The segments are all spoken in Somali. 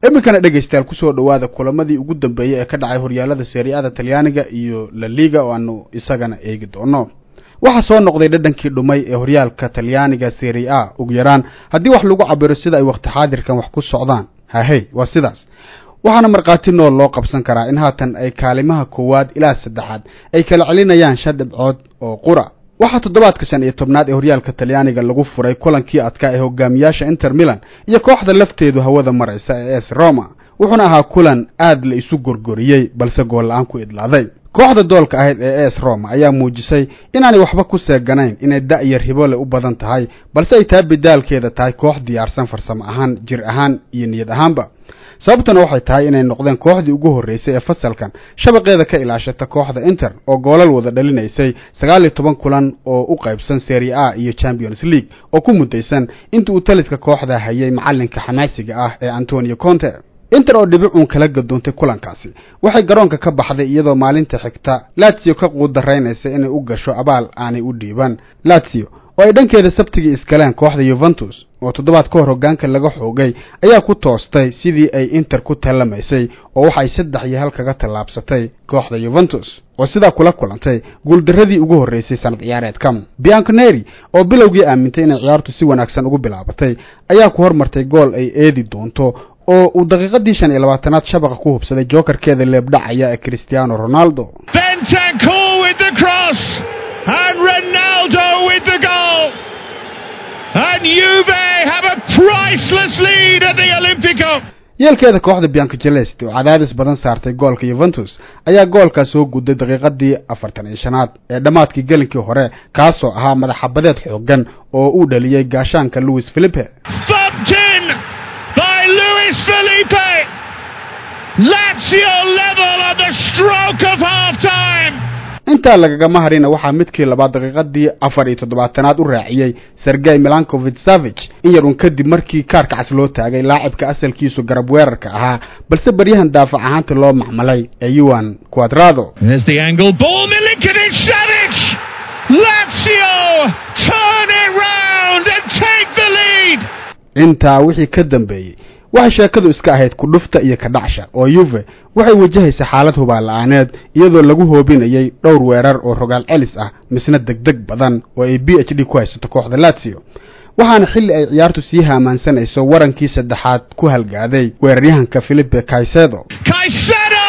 iminkana dhegaystayaal kusoo dhowaada kulamadii ugu dambeeyey ee ka dhacay horyaalada seeriada talyaaniga iyo la liga oo aanu isagana eegi doono waxaa soo noqday dhadhankii dhumay ee horyaalka talyaaniga seri a ugu yaraan haddii wax lagu cabiro sida ay waqti xaadirkan wax ku socdaan hahey waa sidaas waxaana markhaati nool loo qabsan karaa in haatan ay kaalimaha koowaad ilaa saddexaad ay kala celinayaan shan dhibcood oo qura waxaa toddobaadka shan iyo tobnaad ee horyaalka talyaaniga lagu furay kulankii adkaa ee hogaamiyaasha inter milan iyo kooxda lafteedu hawada maraysa ee s roma wuxuuna ahaa kulan aad la isu gorgoriyey balse gool la-aan ku idlaaday kooxda doolka ahayd ee es roma ayaa muujisay inaanay waxba ku seeganayn inay da-yar hibole u badan tahay balse ay taa bidaalkeeda tahay koox diyaarsan farsamo ahaan jir ahaan iyo niyad ahaanba sababtuna waxay tahay inay noqdeen kooxdii ugu horreysay ee fasalkan shabaqeeda ka ilaashata kooxda inter oo goolal wada dhalinaysay sagaal iyo toban kulan oo u qaybsan serie a iyo champions league oo ku muddaysan inta uu taliska kooxda hayay macallinka xamaasiga ah ee antonio conte inter oo dhibicuun kala gadoontay kulankaasi waxay garoonka ka baxday iyadoo maalinta xigta latsio ka quudaraynaysa inay u gasho abaal aanay u dhiiban latsio oo ay dhankeeda sabtigii iskaleen kooxda yuventus oo toddobaad ka hor hoggaanka laga xoogay ayaa ku toostay sidii ay inter ku tallamaysay oo waxay saddex iyo hal kaga tallaabsatay kooxda yuventus oo sidaa kula kulantay guuldarradii ugu horreysay sanad ciyaareedka bianconeri oo bilowgii aamintay inay ciyaartu si wanaagsan ugu bilaabatay ayaa ku hormartay gool ay eedi doonto oo uu daqiiqadii shan iyo labaatanaad shabaqa ku hubsaday jookarkeeda leebdhacaya ee cristiano ronaldo And Ronaldo with the goal. And Juve have a priceless lead at the Olympico. yeelkeeda kooxda bianco celeste oo cadaadis badan saartay goolka yuventus ayaa goolkaas soo gudday daqiiqadii afartan iyo shanaad ee dhammaadkii gelinkii hore kaasoo ahaa madaxabadeed xoogan oo uu dhaliyey gaashaanka louis philipe by Luis Felipe. Lazio level at the stroke of half time. intaa lagagama harina waxaa midkii labaad daqiiqadii afar iyo toddobaatanaad u raaciyey sergey milankovich savich in yarun kadib markii kaarka cas loo taagay laacibka asalkiisu garab weerarka ahaa balse baryahan daafac ahaanta loo macmalay ee yuan quadrado There's the angle ball. Milinkovic Savic. Lazio turn it round and take the lead. intaa wixii ka dambeeyey waxay sheekadu iska ahayd kudhufta iyo kadhacsha oo yuve waxay wajahaysa xaalad hubaal la-aaneed iyadoo lagu hoobinayay dhowr weerar oo rogaal celis ah misna degdeg badan oo ay b h d ku haysato kooxda lazio waxaana xilli ay ciyaartu sii haamaansanayso warankii saddexaad ku halgaaday weeraryahanka philipe caicedo Caicedo!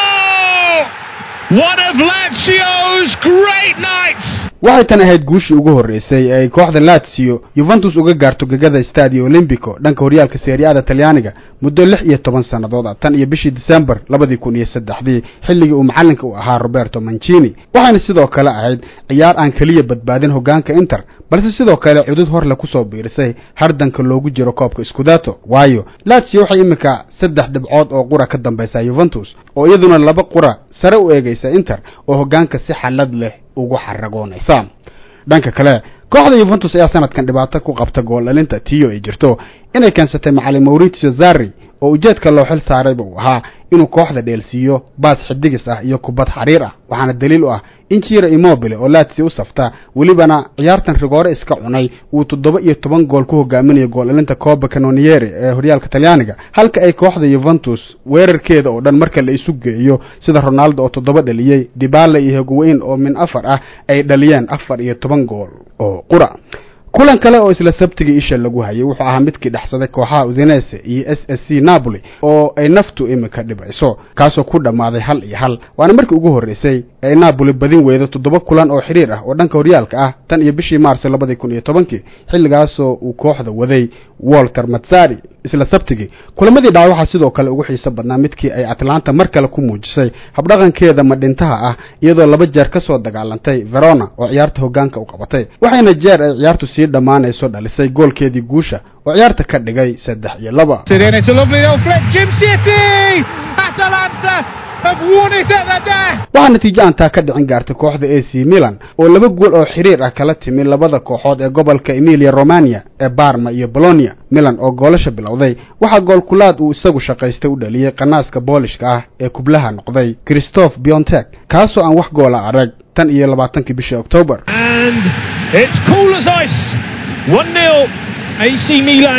One of Lazio's great nights. waxay tan ahayd guushii ugu horreysay ee ay kooxda lazio yuventus uga gaarto gegada stadio olympico dhanka horyaalka seeriada talyaaniga muddo lix iyo toban sannadood ah tan iyo bishii december labadii kun iyo saddexdii xilligii uu macallinka u ahaa roberto mancini waxayna sidoo kale ahayd ciyaar aan keliya badbaadin hoggaanka inter balse sidoo kale cudud horle kusoo biirisay hardanka loogu jiro koobka scudato waayo lazio waxay iminka saddex dhibcood oo qura ka dambaysaa yuventus oo iyaduna laba qura sare u eegaysa inter oo hoggaanka si xallad leh ugu xaragoonaysa dhanka kale kooxda yuventus ayaa sanadkan dhibaato ku qabta gool dhalinta tiyo ay jirto inay keensatay macalin mauritio zari oo ujeedka loo xil saarayba uu ahaa inuu kooxda dheelsiiyo baas xidigis ah iyo kubad xariir ah waxaana daliil u ah in jiro immobile oo lazio u safta welibana ciyaartan rigoore iska cunay uu toddoba iyo toban gool ku hogaaminayo gool dhalinta coba canonieri ee horyaalka talyaaniga halka ay kooxda yuventus weerarkeeda oo dhan marka la isu geeyo sida ronaldo oo toddoba dhaliyey dibala iyo hogweyn oo min afar ah ay dhaliyeen afar iyo toban gool oo qura kulan kale oo isla sabtigii isha lagu hayay wuxuu ahaa midkii dhexsaday kooxaha udinese iyo s s c napoli oo ay naftu iminka dhibayso kaasoo ku dhammaaday hal iyo hal waana markii ugu horreysay ee ay napoli badin weydo toddoba kulan oo xidhiir ah oo dhanka horyaalka ah tan iyo bishii maarso labadii kun iyo tobankii xilligaasoo uu kooxda waday walter matsari isla sabtigii kulamadii dhaca waxaa sidoo kale ugu xiiso badnaa midkii ay atlanta mar kale ku muujisay habdhaqankeeda madhintaha ah iyadoo laba jeer ka soo dagaalantay verona oo ciyaarta hoggaanka u qabatay waxayna jeer ay ciyaartu sii dhammaanayso dhalisay goolkeedii guusha oo ciyaarta ka dhigay saddex iyo laba It's a lovely little flick. Jim City! Atalanta have won it at the death. waxaa natiijo aan taa ka dhicin gaartay kooxda a c milan oo laba gool oo xiriir ah kala timi labada kooxood ee gobolka emilia romania ee barma iyo bolonia milan oo goolasha bilowday waxaa goolkulaad uu isagu shaqaystay u dhaliyey qanaaska boolishka ah ee kublaha noqday christophe biontek kaasoo aan wax goola arag tan iyo labaatankii bishii octoobar And it's cool as ice. 1 0 AC Milan.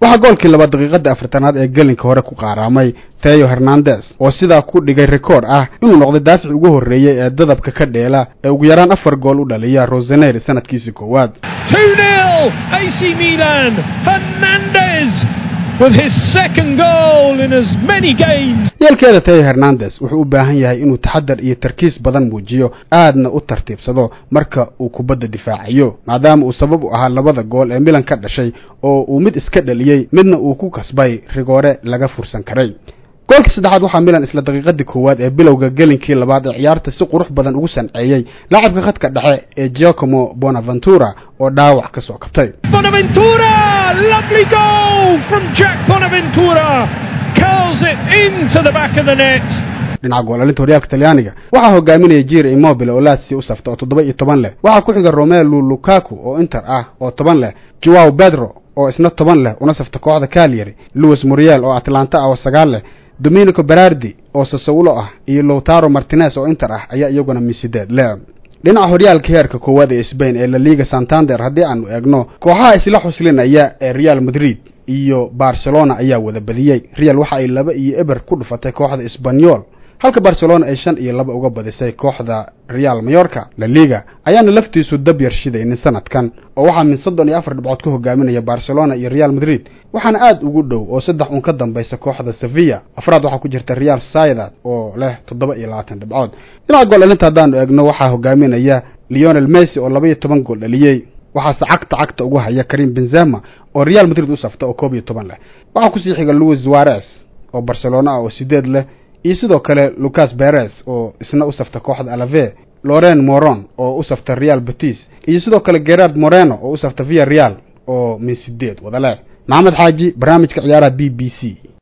waxaa goolkii laba daqiiqada afartanaad ee gelinka hore ku qaaraamay theo hernandes oo sidaa ku dhigay rekoord ah inuu noqday daafici ugu horreeyey ee dadabka ka dheela ee ugu yaraan afar gool u dhaliya roseneir sanadkiisii koowaad AC Milan Hernandez with his second goal in as many games yeelkeeda theo hernandes wuxuu u baahan yahay inuu taxadar iyo tarkiis badan muujiyo aadna u tartiibsado marka uu kubadda difaacayo maadaama uu sabab u ahaa labada gool ee milan ka dhashay oo uu mid iska dhaliyey midna uu ku kasbay rigoore laga fursan karay goolkii saddexaad waxaa milan isla daqiiqadii koowaad ee bilowga gelinkii labaad ee ciyaarta si qurux badan ugu sanceeyey laacabka khadka dhexe ee giacomo bonaventura oo dhaawac ka soo kabtay Bonaventura lovely goal from Jack Bonaventura curls it into the back of the net dhinaca goolalinta horyaalka talyaaniga waxaa hogaaminaya jir immobile oo laatsi u safta oo toddoba iyo toban leh waxaa ku xiga romelu lukaku oo inter ah oo toban leh joao pedro oo isna toban leh una safta kooxda calyary louis muriel oo atlanta ah oo sagaal leh dominico berardi oo sasawlo ah iyo lowtaro martinez oo inter ah ayaa iyaguna misideed leh dhinaca horyaalka heerka koowaad ee sbain ee laliga santander haddii aanu eegno kooxaha isla xuslinaya ee real madrid iyo barcelona ayaa wada badiyey real waxa ay laba iyo eber ku dhufatay kooxda sbanyol halka barcelona ay shan iyo laba uga badisay kooxda real mayorka la liga ayaana laftiisu dab yar shidaynin sanadkan oo waxaa min soddon iyo afar dhibcood ka hogaaminaya barcelona iyo real madrid waxaana aad ugu dhow oo saddex un ka dambaysa kooxda sevilla afraad waxaa ku jirta real sociedad oo leh toddoba iyo labaatan dhibcood dhinaca gool dhalinta haddaanu eegno waxaa hogaaminaya leonel messi oo laba iyo toban gool dhaliyey waxaase cagta cagta ugu haya karim benzema oo real madrid u safta oo koob iyo toban leh waxaa kusii xiga louis suarez oo barcelona ah oo sideed leh iyo sidoo kale lucas perez oo isna u safta kooxda alave loren moron oo u safta real betis iyo sidoo kale gerard moreno oo u safta via real oo min sideed wada leh maxamed xaaji barnaamijka ciyaaraha b b c